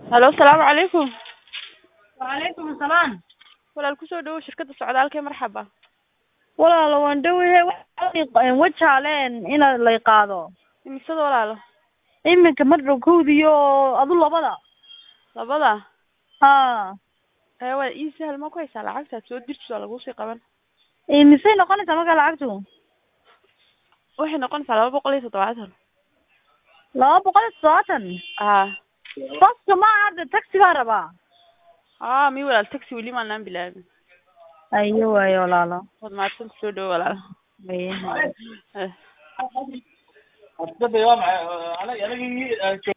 halo asalaamu calaykum wacalaykum asalaam walaal kusoo dhawow shirkadda socdaalka ee marxaba walaalo waan dhawayahay wajaaleen ina lay qaado imisada walaalo iminka madhow kowdiyo adu labada labada ha ee waa ii sahal ma ku haysaa lacagtaad soo dirtis waa laguu sii qaban misay noqonaysaa markaa lacagtu waxay noqonaysaa laba boqol iyo toddobaatan laba boqol iyo toddobaatan haa baska ma aha de taxi baa rabaa aa mi walaal taxi weli maanaan bilaabin ayo waayo walaalo waad mahadsan kusoo dhawo walaal Aye. Eh. Hadda waa maxay aniga anigii